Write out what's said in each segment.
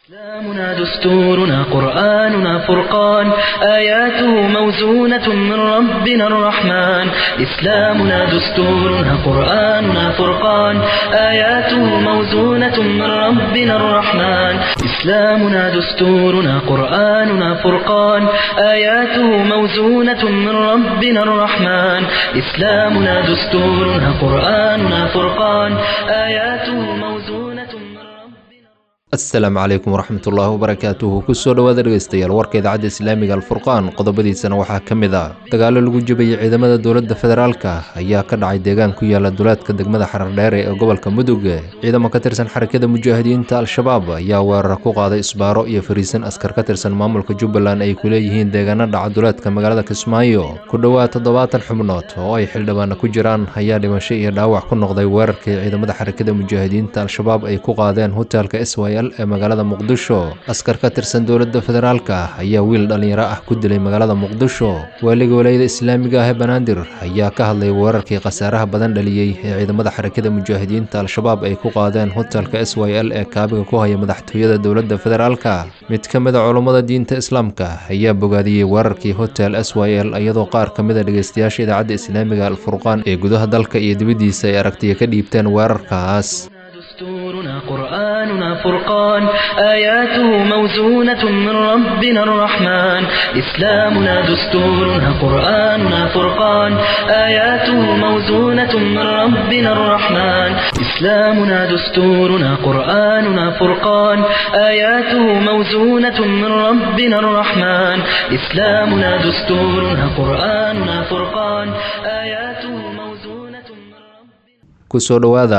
إسلامنا دستورنا قرآننا فرقان آياته موزونة من ربنا الرحمن إسلامنا دستورنا قرآننا فرقان آياته موزونة من ربنا الرحمن إسلامنا دستورنا قرآننا فرقان آياته موزونة من ربنا الرحمن إسلامنا دستورنا قرآننا فرقان آياته موزونة من ربنا asalaamu calaykum waraxmat ullaahi wabarakaatuhu kusoo dhowaada dhegeystayaal warka idaacadda islaamiga alfurqaan qodobadiisana waxaa ka mid ah dagaalo lagu jebiyey ciidamada dowladda federaalka ayaa ka dhacay deegaan ku yaala duleedka degmada xarardheere ee gobolka mudug ciidamo ka tirsan xarakada mujaahidiinta al-shabaab ayaa weerar ku qaaday isbaaro iyo fariisan askar ka tirsan maamulka jubbaland ay ku leeyihiin deegaano dhaca duleedka magaalada kismaayo ku dhowaad toddobaatan xubnood oo ay xildhibaana ku jiraan ayaa dhimasho iyo dhaawac ku noqday weerarkii ciidamada xarakada mujaahidiinta al-shabaab ay ku qaadeen hotelka syl ee magaalada muqdisho askar ka tirsan dowladda federaalka ayaa wiil dhallinyaro ah ku dilay magaalada muqdisho waaliga walayada islaamiga ah ee banaadir ayaa ka hadlay weerarkii khasaaraha badan dhaliyey ee ciidamada xarakada mujaahidiinta al-shabaab ay ku qaadeen hotelka s y l ee kaabiga ku haya madaxtooyada dowladda federaalka mid ka mid a culummada diinta islaamka ayaa bogaadiyey weerarkii hotel s y l iyadoo qaar ka mid a dhegeystayaasha idaacadda islaamiga alfurqaan ee gudaha dalka iyo dibaddiisa ay aragtiya ka dhiibteen weerarkaas دستورنا قرآننا فرقان آياته موزونة من ربنا الرحمن إسلامنا دستورنا قرآننا فرقان آياته موزونة من ربنا الرحمن إسلامنا دستورنا قرآننا فرقان آياته موزونة من ربنا الرحمن إسلامنا دستورنا قرآننا فرقان آياته موزونة من ربنا kusoo dhowaada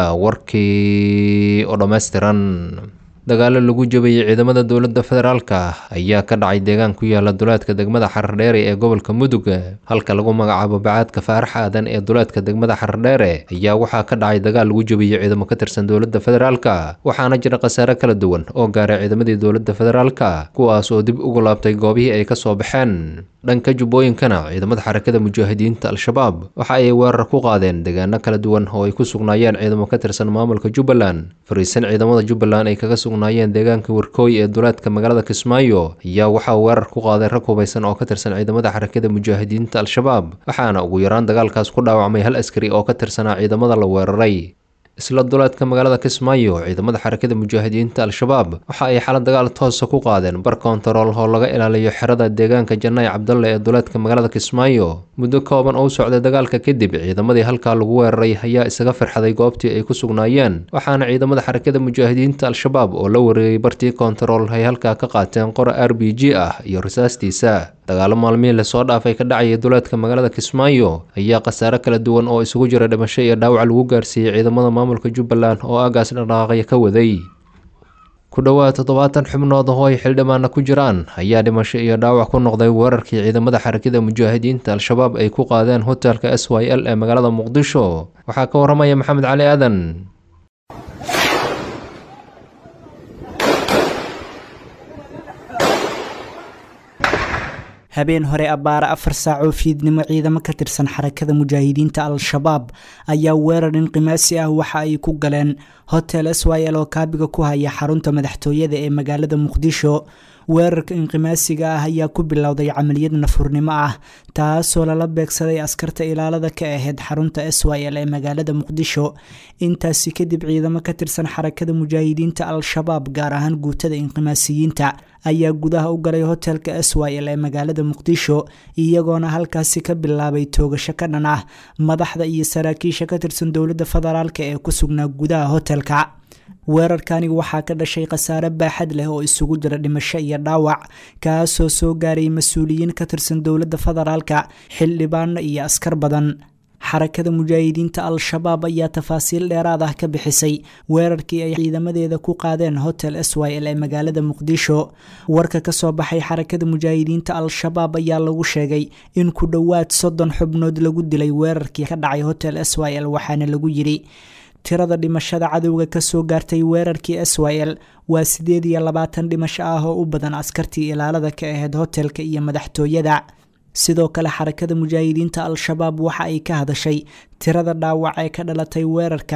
warkii oo dhammaystiran dagaalo lagu jebiyey ciidamada dowladda federaalka ayaa ka dhacay deegaan ku yaala duleedka degmada xarardheere ee gobolka mudug halka lagu magacaabo bacaadka faarax aadan ee duleedka degmada xarardheere ayaa waxaa ka dhacay dagaal lagu jebiyey ciidamo ka tirsan dowladda federaalka waxaana jira khasaare kala duwan oo gaaray ciidamadii dowladda federaalka kuwaas oo dib ugu laabtay goobihii ay ka soo baxeen dhanka jubbooyinkana ciidamada xarakada mujaahidiinta al-shabaab waxa ay weerar ku qaadeen deegaano kala duwan oo ay ku sugnaayeen ciidamo ka tirsan maamulka jubbaland fariisan ciidamada jubbaland ay kaga sugnaayeen deegaanka warkooy ee duleedka magaalada kismaayo ayaa waxaa weerar ku qaaday rag hubaysan oo ka tirsan ciidamada xarakada mujaahidiinta al-shabaab waxaana ugu yaraan dagaalkaas ku dhaawacmay hal askari oo ka tirsanaa ciidamada la weeraray isla duleedka magaalada kismaayo ciidamada xarakada mujaahidiinta al-shabaab waxa ay xala dagaal toosa ku qaadeen bar kontarool oo laga ilaaliyo xerada deegaanka janaayi cabdalle ee duleedka magaalada kismaayo muddo kooban oo u socday dagaalka kadib ciidamadii halkaa lagu weeraray ayaa isaga firxaday goobtii ay ku sugnaayeen waxaana ciidamada xarakada mujaahidiinta al-shabaab oo la wareegay bartii kontarool ay halkaa ka qaateen qora r b g ah iyo rasaastiisa dagaalo maalmihii lasoo dhaafay ka dhacaya duleedka magaalada kismaayo ayaa khasaare kala duwan oo isugu jira dhimasho iyo dhaawac lagu gaarsiiyey ciidamada maamulka jubbaland oo aagaas dhaqaaqaya ka waday ku dhowaad toddobaatan xubnood oo ay xildhibaana ku jiraan ayaa dhimasho iyo dhaawac ku noqday weerarkii ciidamada xarakada mujaahidiinta al-shabaab ay ku qaadeen hotelka s y l ee magaalada muqdisho waxaa ka waramaya maxamed cali aadan habeen hore abbaara afar saac oo fiidnimo ciidamo ka tirsan xarakada mujaahidiinta al-shabaab ayaa weerar inqimaasi ah waxa ay ku galeen hotel s y l oo kaabiga ku haya xarunta madaxtooyada ee magaalada muqdisho weerarka inqimaasiga ah ayaa ku bilowday camaliyad nafurnimo ah taasoo lala beegsaday askarta ilaalada ka ahayd xarunta s y l ee magaalada muqdisho intaasi kadib ciidamo ka tirsan xarakada mujaahidiinta al-shabaab gaar ahaan guutada inqimaasiyiinta ayaa gudaha u galay hotelka s y l ee magaalada muqdisho iyagoona halkaasi ka bilaabay toogasho ka dhan ah madaxda iyo saraakiisha ka tirsan dowladda federaalk ee ku sugnaa gudaha hotelka weerarkani waxaa ka dhashay khasaare baaxad leh oo isugu jira dhimasho iyo dhaawac kaasoo soo gaaray mas-uuliyiin ka tirsan dowladda federaalka xildhibaano iyo askar badan xarakada mujaahidiinta al-shabaab ayaa tafaasiil dheeraad ah ka bixisay weerarkii ay ciidamadeeda ku qaadeen hotel s y l ee magaalada muqdisho warka kasoo baxay xarakada mujaahidiinta al-shabaab ayaa lagu sheegay in ku dhowaad soddon xubnood lagu dilay weerarkii ka dhacay hotel s y l waxaana lagu yidhi tirada dhimashada cadowga kasoo gaartay weerarkii s y l waa sideed iyo labaatan dhimasho ah oo u badan askartii ilaalada ka ahayd hotelka iyo madaxtooyada sidoo kale xarakada mujaahidiinta al-shabaab waxa ay ka hadashay tirada dhaawac ee ka dhalatay weerarkan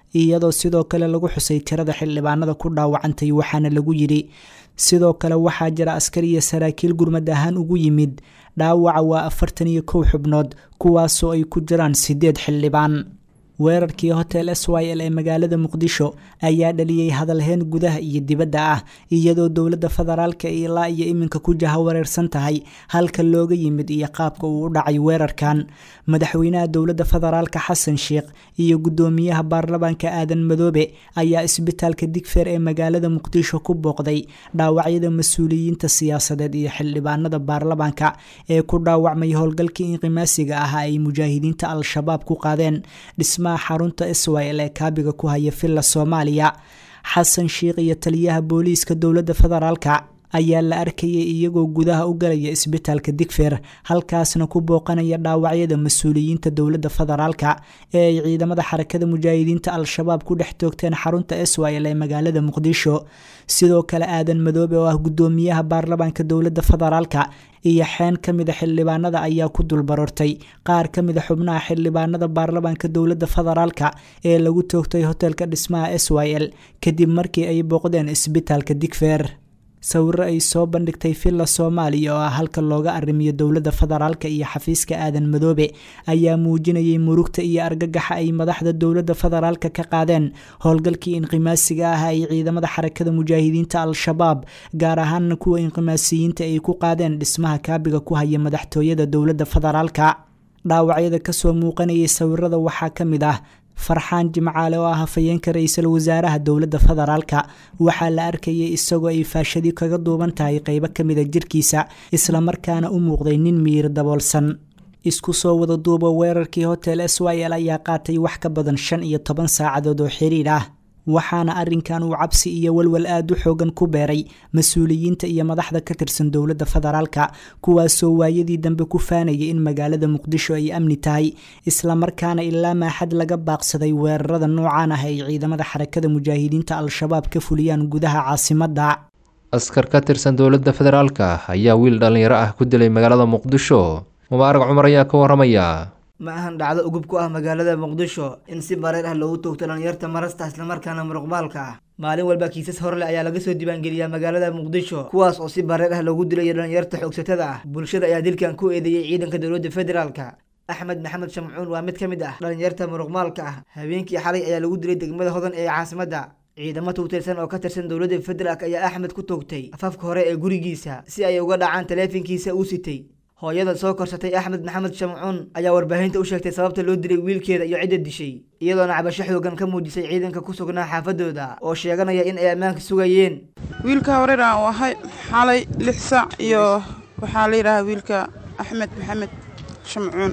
iyadoo sidoo kale lagu xusay tirada xildhibaanada ku dhaawacantay waxaana lagu yidhi sidoo kale waxaa jira askar iyo saraakiil gurmad ahaan ugu yimid dhaawaca waa afartan iyo kow xubnood kuwaasoo ay ku jiraan sideed xildhibaan weerarkii hotel s y l ee magaalada muqdisho ayaa dhaliyey hadalheen gudaha iyo dibadda ah iyadoo dowladda federaalka ilaa iyo iminka ku jahawareersan tahay halka looga yimid iyo qaabka uu u dhacay weerarkan madaxweynaha dowladda federaalka xasan sheikh iyo guddoomiyaha baarlamaanka aadan madoobe ayaa isbitaalka digfeer ee magaalada muqdisho ku booqday dhaawacyada mas-uuliyiinta siyaasadeed iyo xildhibaanada baarlamaanka ee ku dhaawacmay howlgalkii inqimaasiga ahaa ay mujaahidiinta al-shabaab ku qaadeen dhisma xarunta iswayl ee kaabiga ku haya villa soomaaliya xasan sheikh iyo taliyaha booliiska dowladda federaalka ayaa la arkayay iyagoo gudaha u galaya isbitaalka digfeer halkaasna ku booqanaya dhaawacyada mas-uuliyiinta dowladda federaalka ee ay ciidamada xarakada mujaahidiinta al-shabaab ku dhex toogteen xarunta iswayl ee magaalada muqdisho sidoo kale aadan madoobe oo ah guddoomiyaha baarlamaanka dowladda federaalka iyo xeen ka mida xildhibaanada ayaa ku dulbarortay qaar ka mida xubnaha xildhibaanada baarlamaanka dowladda federaalka ee lagu toogtay hotelka dhismaha s y l kadib markii ay booqdeen isbitaalka digfeer sawiro ay soo bandhigtay villa soomaaliya oo ah halka looga arrimiyo dowladda federaalka iyo xafiiska aadan madoobe ayaa muujinayay murugta iyo argagaxa ay madaxda dowladda federaalka ka qaadeen howlgalkii inqimaasiga ah ay ciidamada xarakada mujaahidiinta al-shabaab gaar ahaana kuwa inqimaasiyiinta ay ku qaadeen dhismaha kaabiga ku haya madaxtooyada dowladda federaalka dhaawacyada kasoo muuqanayay sawirada waxaa ka mid ah farxaan jimcaale oo ah hafayeenka ra-iisul wasaaraha dowladda federaalka waxaa la arkayay isagoo ay faashadii kaga duuban tahay qeybo ka mida jirkiisa islamarkaana u muuqday nin miyir daboolsan isku soo wada duuba weerarkii hotel s y l ayaa qaatay wax ka badan shan iyo toban saacadood oo xiriir ah waxaana arrinkan uu cabsi iyo walwal aada u xoogan ku beeray mas-uuliyiinta iyo madaxda ka tirsan dowladda federaalka kuwaasoo waayadii dambe ku faanayay in magaalada muqdisho ay amni tahay islamarkaana ilaa maaxad laga baaqsaday weerarada noocaan ah ay ciidamada xarakada mujaahidiinta al-shabaab ka fuliyaan gudaha caasimadda askar ka tirsan dowladda federaalka ayaa wiil dhallinyaro ah ku dilay magaalada muqdisho mubaarak cumar ayaa ka waramaya ma ahan dhacdo ugub ku ah magaalada muqdisho in si bareer ah loogu toogto dhalinyarta marasta islamarkaana muruqbaalka ah maalin walba kiisas horle ayaa laga soo diiwaangeliyaa magaalada muqdisho kuwaas oo si bareer ah loogu dilayo dhalinyarta xoogsatada ah bulshada ayaa dilkan ku eedeeyey ciidanka dowladda federaalka axmed maxamed shamcuun waa mid ka mid ah dhalinyarta muruqmaalka ah habeenkii xalay ayaa lagu dilay degmada hodan ee caasimadda ciidamo tuugtirsan oo ka tirsan dowladda federaalk ayaa axmed ku toogtay afafka hore ee gurigiisa si ay uga dhacaan taleefankiisa uu sitay hooyada soo korsatay axmed maxamed shamcuun ayaa warbaahinta u sheegtay sababta loo dilay wiilkeeda iyo cidda dishay iyadoona cabasho xoogan ka muujisay ciidanka ku sugnaa xaafadooda oo sheeganaya in ay ammaanka sugayeen wiilka horeer aan u ahay xalay lix saac iyo waxaa la yidhaahaa wiilka axmed maxamed shamcuun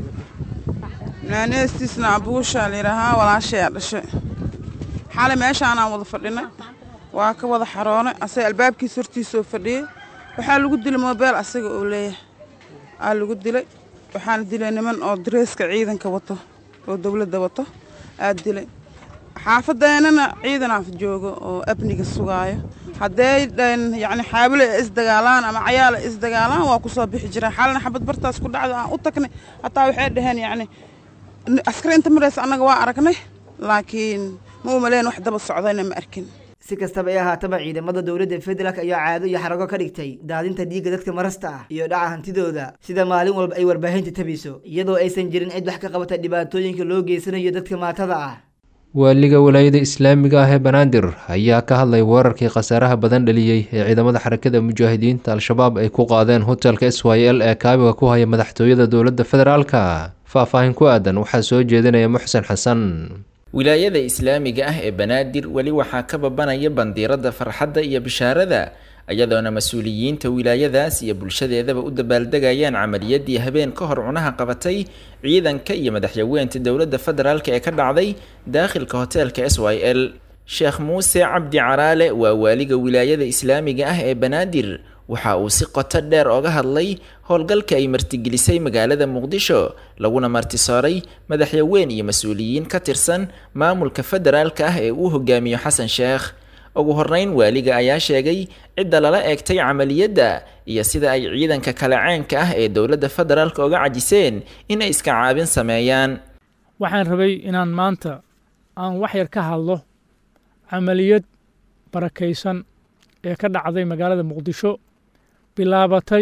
naaneestiisna abuushaa la yidhaahaa walaashayaa dhashay xalay meeshaanaan wada fadhinay waa ka wada xaroonay asaga albaabkiisa hortiisoo fadhiyey waxaa lagu dilay moobeel asaga oo leeyahay aa lagu dilay waxaana dilay niman oo dareeska ciidanka wato oo dowladda wato aad dilay xaafadeennana ciidanaaf joogo oo amniga sugaayo hadday yacni xaabilo ay isdagaalaan ama cayaal ay isdagaalaan waa ku soo bixi jiraan xalina xabad bartaas ku dhacda aan u tagnay hataa waxay dhaheen yacni askariinta maraysa annaga waa aragnay laakiin ma u maleen wax daba socdayna ma arkin si kastaba ay ahaataba ciidamada dowladda federaalk ayaa caado iyo xarago ka dhigtay daadinta dhiigga dadka marasta ah iyo dhaca hantidooda sida maalin walba ay warbaahinta tabiso iyadoo aysan jirin cid wax ka qabata dhibaatooyinka loo geysanayo dadka maatada ah waaliga walaayada islaamiga ah ee banaadir ayaa ka hadlay weerarkii khasaaraha badan dhaliyey ee ciidamada xarakada mujaahidiinta al-shabaab ay ku qaadeen hotelka s y l ee kaabiga ku haya madaxtooyada dowladda federaalka faah-faahin ku aadan waxaa soo jeedinaya muxsen xasan wilaayada islaamiga ah ee banaadir weli waxaa ka babanaya bandiirada farxadda iyo bishaarada iyadoona mas-uuliyiinta wilaayadaas iyo bulshadeedaba u dabaaldegayaan camaliyadii habeen ka hor cunaha qabatay ciidanka iyo madaxyaweynta dowladda federaalk ee ka dhacday daakhilka hoteelka s y l sheekh muuse cabdi caraale waa waaliga wilaayada islaamiga ah ee banaadir waxa uu si qoto dheer oga hadlay howlgalka ay martigelisay magaalada muqdisho laguna martisooray madaxyaweyn iyo mas-uuliyiin ka tirsan maamulka federaalka ah ee uu hogaamiyo xasan sheekh ugu horreyn waaliga ayaa sheegay cidda lala eegtay camaliyadda iyo sida ay ciidanka kale ceenka ah ee dowladda federaalka oga cajiseen in ay iska caabin sameeyaan waxaan rabay inaan maanta aan wax yar ka hadlo camaliyad barakaysan ee ka dhacday magaalada muqdisho bilaabatay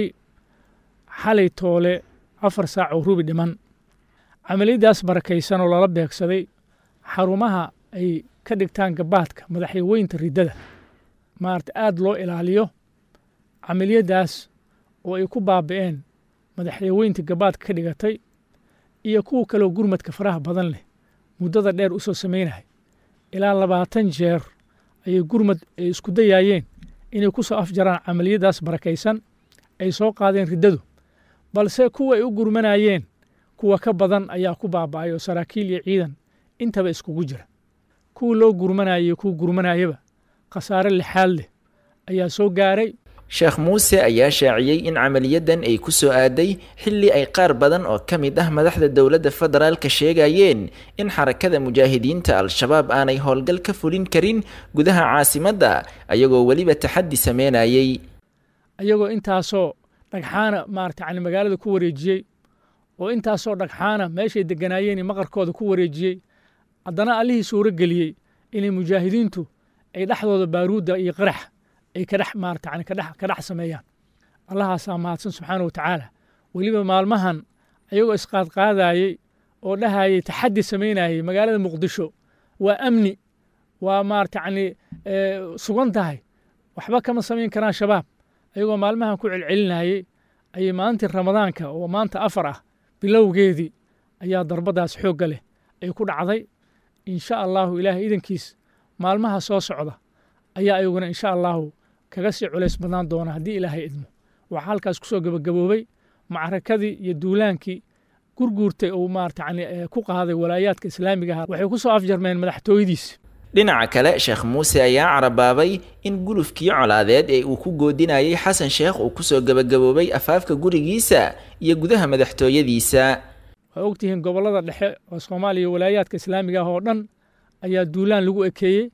xalay toole afar saac oo rubi dhiman camaliyaddaas barakaysan oo lala beegsaday xarumaha ay ka dhigtaan gabaadka madaxyaweynta riddada maarata aada loo ilaaliyo camaliyaddaas oo ay ku baabi'een madaxyaweynta gabaadka ka dhigatay iyo kuwa kaleo gurmadka faraha badan leh muddada dheer u soo samaynahay ilaa labaatan jeer ayay gurmad ay isku dayaayeen inay ku soo afjaraan camaliyaddaas barakaysan ay soo qaadeen riddadu balse kuwa ay u gurmanayeen kuwa ka badan ayaa ku baaba'ay oo saraakiil iyo ciidan intaba iskugu jira kuwa loo gurmanayay iyo kuwa gurmanayaba khasaare lixaad leh ayaa soo gaaray sheekh muuse ayaa shaaciyey in camaliyadan ay ku soo aaday xilli ay qaar badan oo ka mid ah madaxda dowladda federaalka sheegayeen in xarakada mujaahidiinta al-shabaab aanay howlgal ka fulin karin gudaha caasimadda ayagoo weliba taxaddi sameynayey ayagoo intaasoo dhagxaana maarata yani magaalada ku wareejiyey oo intaasoo dhagxaana meeshay deganaayeen maqarkooda ku wareejiyey haddana allihii suuro geliyey inay mujaahidiintu ay dhexdooda baaruudda iyo qarax ay kadhex maarata yani kadhex ka dhex sameeyaan allahaasaa mahadsan subxaana wa tacaala weliba maalmahan ayagoo isqaadqaadayey oo dhahayey taxaddi samaynayey magaalada muqdisho waa amni waa maarata yani sugan tahay waxba kama samayn karaan shabaab ayagoo maalmahan ku celcelinayey ayay maalintii ramadaanka oo maanta afar ah bilowgeedii ayaa darbadaas xoogga leh ay ku dhacday insha allahu ilaahay idankiis maalmaha soo socda ayaa ayaguna insha allahu kaga sii culays badnaan doona haddii ilaahay idmo waxaa halkaas kusoo gebagaboobay macrakadii iyo duulaankii gurguurtay uu maarata yani ku qaaday walaayaadka islaamiga aha waxay ku soo afjarmeen madaxtooyadiisi dhinaca kale sheekh muuse ayaa carabaabay in gulufkii colaadeed ee uu ku goodinayay xasan sheekh uu kusoo gebagaboobay afaafka gurigiisa iyo gudaha madaxtooyadiisa waa ogtihiin gobollada dhexe oo soomaaliya walaayaadka islaamiga ah oo dhan ayaa duulaan lagu ekeeyey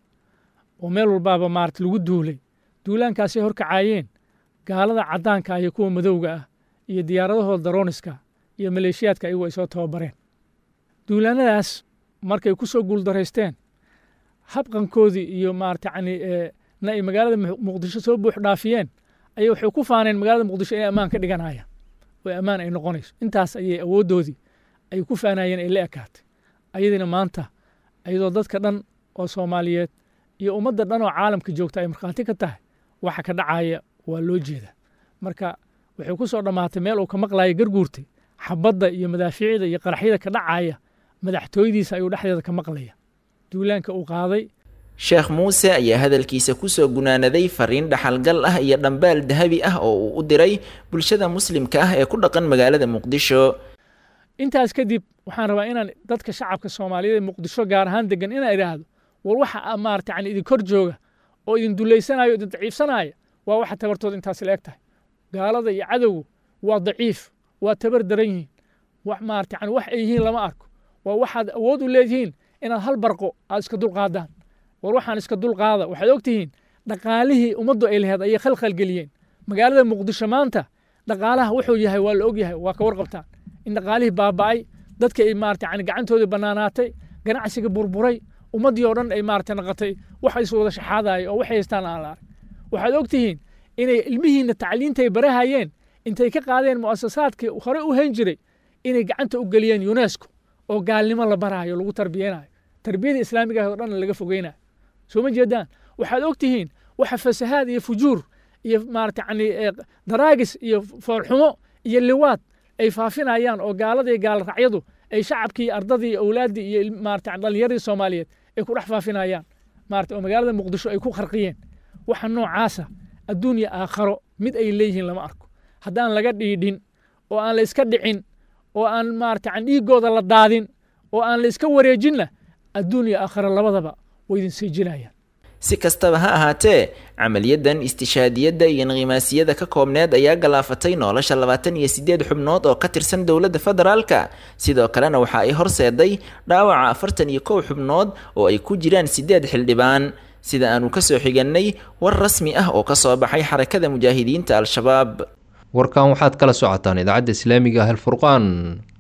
oo meel walbaaba maarata lagu duulay duulaankaasay horkacaayeen gaalada caddaanka iyo kuwa madowga ah iyo diyaaradahooda darooniska iyo maleeshiyaadka ayagu ay soo tababareen duulaanadaas markay ku soo guuldaraysteen habqankoodii iyo maarata yani na ay magaalada muqdisho soo buux dhaafiyeen ayay waxay ku faaneen magaalada muqdisho inay ammaan ka dhiganayaan oo ammaan ay noqonayso intaas ayay awooddoodii ay ku faanayeen ay la ekaatay ayadiina maanta ayadoo dadka dhan oo soomaaliyeed iyo ummadda dhan oo caalamka joogta ay markhaati ka tahay waxa ka dhacaya waa loo jeedaa marka waxay ku soo dhammaatay meel uu ka maqlaya garguurtay xabadda iyo madaafiicda iyo qaraxyada ka dhacaya madaxtooyadiisa ayuu dhexdeeda ka maqlaya duulaanka uu qaaday sheekh muuse ayaa hadalkiisa kusoo gunaanaday fariin dhaxalgal ah iyo dhambaal dahabi ah oo uu u diray bulshada muslimka ah ee ku dhaqan magaalada muqdisho intaas kadib waxaan rabaa inaan dadka shacabka soomaaliyeed ee muqdisho gaar ahaan degan inaan idhaahdo war waxa maarata yani idin kor jooga oo idin dulaysanaya o idin daciifsanaya waa waxa tabartooda intaas la eg tahay gaalada iyo cadowgu waa daciif waa tabar daran yihiin wax maarata yani wax ay yihiin lama arko waa waxaad awood u leedihiin inaad hal barqo aad iska dulqaadaan war waxaan iska dulqaada waxaad ogtihiin dhaqaalihii ummaddu ay laheed ayay khalkhalgeliyeen magaalada muqdisho maanta dhaqaalaha wuxuu yahay waa la og yahay waa ka warqabtaan in dhaqaalihii baaba'ay dadka ay maarata yani gacantoodii bannaanaatay ganacsiga burburay ummaddii oo dhan ay maarata naqatay wax is wada shaxaadaya oo waxay haystaan aan la arag waxaad ogtihiin inay ilmihiinna tacliintay barahayeen intay ka qaadeen mu'asasaadkii hore u hayn jiray inay gacanta u geliyeen unesco oo gaalnimo la baraayo lagu tarbiyeynayo tarbiyada islaamiga oo dhan laga fogeynayo soo ma jeedaan waxaad ogtihiin waxa fasahaad iyo fujuur iyo maarata yani daraagis iyo foolxumo iyo liwaad ay faafinayaan oo gaalada iyo gaala racyadu ay shacabkii ardadii awlaaddii iyo maarata dhallinyaradii soomaaliyeed ay ku dhex faafinayaan maarata oo magaalada muqdisho ay ku qarqiyeen waxa noocaasa adduunya aakharo mid ay leeyihiin lama arko haddaan laga dhiidhin oo aan la iska dhicin oo aan maarata an dhiiggooda la daadin oo aan la iska wareejinna adduunya aakharo labadaba way idin siijinayaan si kastaba ha ahaatee camaliyadan istishaadiyadda iyo inqimaasiyada ka koobneed ayaa galaafatay nolosha labaatan iyo siddeed xubnood oo ka tirsan dowladda federaalka sidoo kalena waxa ay horseeday dhaawaca afartan iyo kow xubnood oo ay ku jiraan siddeed xildhibaan sida aanu ka soo xigannay war rasmi ah oo ka soo baxay xarakada mujaahidiinta al-shabaab warkan waxaad kala socotaan idaacadda islaamiga ah alfurqaan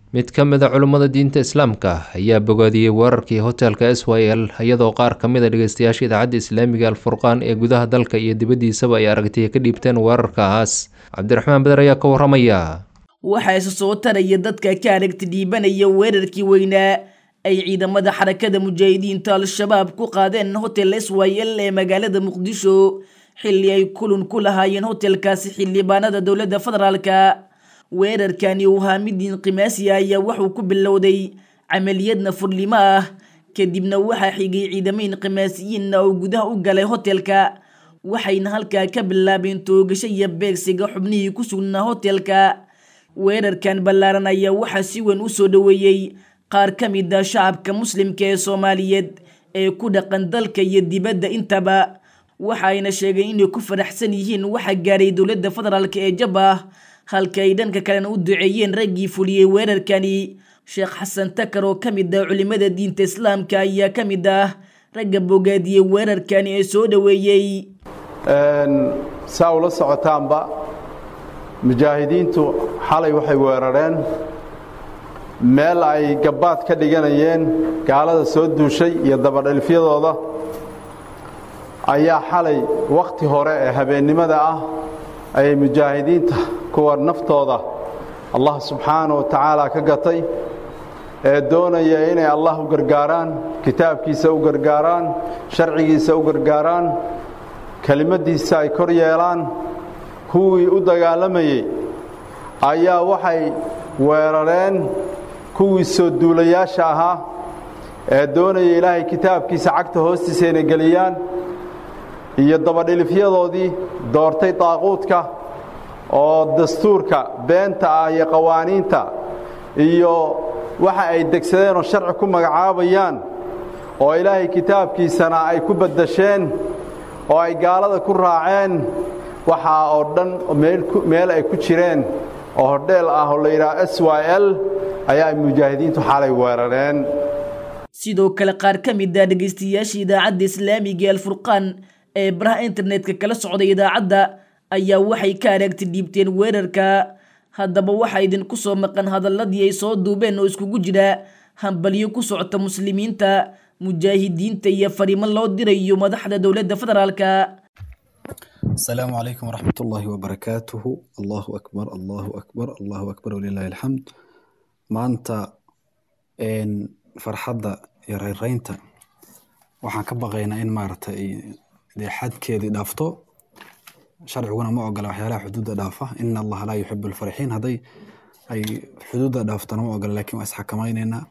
mid ka mid a culummada diinta islaamka ayaa bogaadiyey weerarkii hotelka s y l iyadoo qaar ka mid a dhegeystayaasha idaacadda islaamiga alfurqaan ee gudaha dalka iyo dibaddiisaba ay aragtiya ka dhiibteen weerarkaas cabdiraxmaan beder ayaa ka waramaya waxaa isa soo taraya dadka ka aragti dhiibanaya weerarkii weynaa ay ciidamada xarakada mujaahidiinta al-shabaab ku qaadeen hotel s y l ee magaalada muqdisho xilli ay kulun ku lahaayeen hotelkaasi xildhibaanada dowladda federaalka weerarkani uu ahaa mid inqimaasi ayaa wuxuu ku bilowday camaliyadna furlimo ah kadibna waxaa xigay ciidamo inqimaasiyiinna oo gudaha u galay hotelka waxayna halkaa ka bilaabeen toogasho iyo beegsiga xubnihii ku sugnaa hotelka weerarkan ballaaran ayaa waxaa si weyn u soo dhoweeyey qaar ka mid a shacabka muslimka ee soomaaliyeed ee ku dhaqan dalka iyo dibadda intaba waxa ayna sheegeen inay ku faraxsan yihiin waxa gaaray dowladda federaalk ee jab ah halka ay dhanka kalena u duceeyeen raggii fuliyey weerarkani sheekh xasan takar oo ka mid ah culimada diinta islaamka ayaa ka mid ah ragga bogaadiyey weerarkani ee soo dhoweeyey saa ula socotaanba mujaahidiintu xalay waxay weerareen meel ay gabbaad ka dhiganayeen gaalada soo duushay iyo dabadhelfyadooda ayaa xalay wakhti hore ee habeennimada ah ayay mujaahidiinta kuwa naftooda allah subxaana wa tacaala ka gatay ee doonaya inay allah u gargaaraan kitaabkiisa u gargaaraan sharcigiisa u gargaaraan kelimaddiisa ay kor yeelaan kuwii u dagaalamayey ayaa waxay weerareen kuwii soo duulayaasha ahaa ee doonaya ilaahay kitaabkiisa cagta hoostiisa inay geliyaan iyo dabadhilifyadoodii doortay daaquudka oo dastuurka beenta ah iyo qawaaniinta iyo waxa ay degsadeen oo sharci ku magacaabayaan oo ilaahay kitaabkiisana ay ku baddasheen oo ay gaalada ku raaceen waxaa oo dhan meel ay ku jireen oo hodheel ah oo la yidhaha s y l ayaa ay mujaahidiintu xalay weerareen sidoo kale qaar ka mid ah dhegaystayaasha idaacadda islaamiga ee alfurqaan ee baraha internetka kala socday idaacadda ayaa waxay ka aragti dhiibteen weerarka haddaba waxaa idinku soo maqan hadaladii ay soo duubeen oo iskugu jira hambalyo ku socota muslimiinta mujaahidiinta iyo fariimo loo dirayo madaxda dowladda federaalka السلام عليكم ورحمة الله وبركاته الله أكبر الله أكبر الله أكبر ولله الحمد maanta farxadda iyo rayraynta waxaan ka baqaynaa in maaragtay dee xadkeedii dhaafto sharciguna ma ogola waxyaalaha xuduudda dhaafa ina allaha laa yuxibu alfarixiin hadday ay xuduudda dhaaftona ma ogola lakin waa isxakamaynaynaa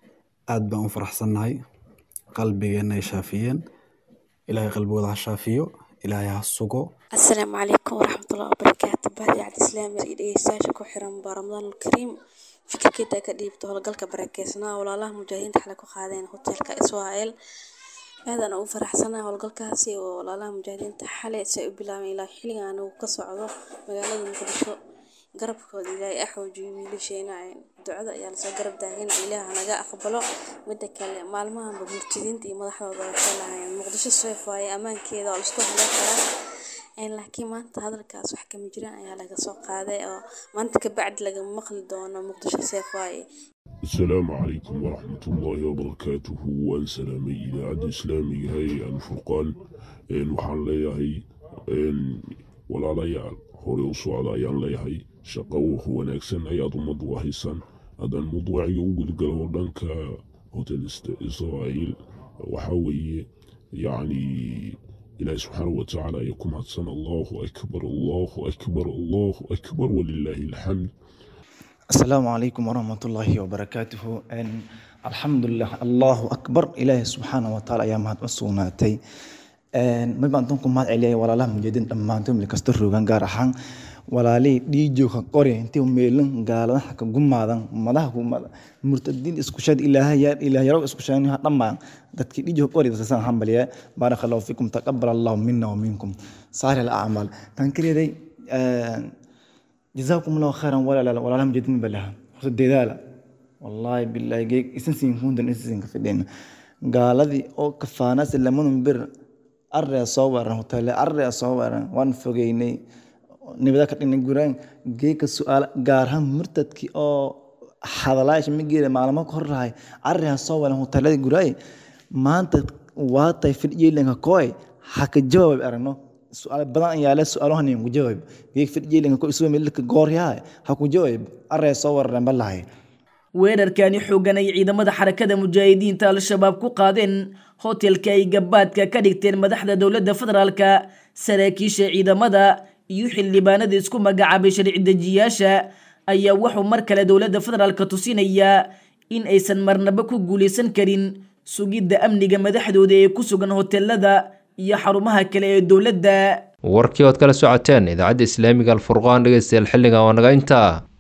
aad baan u faraxsannahay qalbigeenna ay shaafiyeen ilaahay qalbigooda ha shaafiyo ilaahay ha sugo asalaamu calaykum waraxmatullahi wabarakaatu baadiicad islaami iyo dhegeystayaasha ku xiran baa ramadaan alkariim fikirkeeda ka dhiibta howlgalka barakeysnaa walaalaha mujaahidiinta xalay ku qaadeen hotelka israel aadaan ugu faraxsanahay howlgalkaasi oo walaalaha mujaahidiinta xalay si ay u bilaabeen ilaa xilligan uu ka socdo magaalada muqdisho garabkooda ilaahay axoojiyo wiilasheena ducada ayaa lasoo garab taagin ilaah naga aqbalo mida kale maalmahanba murtidiinta iyo madaxdooda waxay lahaayeen muqdisho seef waaye ammaankeeda oo laisku halan karaa laakiin maanta hadalkaas wax kama jiraan ayaa laga soo qaaday oo maanta kabacdi lagama maqli doono muqdisho seef waaye السلام عليكم ورحمة الله وبركاته وأن سلامي إذاعة إسلامي هاي الفرقان إن وحان ليهي إن ولا ليال هوري وصوعد أيان ليهي شقوه وناكسن أياد مضوى هيسان هذا الموضوع يوجد قلوا لنك هوتيل إسرائيل وحاوي يعني إلهي سبحانه وتعالى يكون حسن الله أكبر الله أكبر الله أكبر ولله الحمد السلام عليكم ورحمة الله وبركاته إن الحمد لله الله أكبر إلهي سبحانه وتعالى يا مهد وسوناتي إن ما بانتونكم ما عليه ولا لا مجدين لما أنتم لكستر روغان غارحان ولا لي ديجو كقري انتي ميلن قال حكا قمادان مدها قمادا مرتدين اسكشاد إلهي يا إلهي رو اسكشاني هطمع دتك ديجو قري دسان حنبليا بارك الله فيكم تقبل الله منا ومنكم صالح الأعمال تنكري دي آه جزاكم الله خيرا ولا لا ولا لم جدين بلها ديدالا والله بالله جيك اسنسين هوندن اسنسين كفدين قال ذي او كفانا سلمون بر أرى صور هوتيل أرى صور وان فوقيني نبدا كتني غوران جيك سؤال غارها مرتدكي او hadalaasha migeeda maalmo ka hor lahay arrihan soo walan hoteelada guraay maanta waatay fidyeelanka koy haka jawaab aragno su-aal badan ayaa le su-aalahan ku jawaab geeg fidyeelanka ko isuwa milka gooryaa ha ku jawaab array soo wararan balahay weerarkani xoogan ay ciidamada xarakada mujaahidiinta al-shabaab ku qaadeen hotelka ay gabaadka ka dhigteen madaxda dowladda federaalka saraakiisha ciidamada iyo xildhibaanada isku magacaabay sharci dejiyaasha ayaa wuxuu mar kale dowladda federaalka tusinayaa in aysan marnaba ku guulaysan karin sugidda amniga madaxdooda ee ku sugan hotelada iyo xarumaha kale ee dowladda warkii ood kala socoteen idaacadda islaamiga alfurqaan dhegeystayaal xilligan waa naga intaa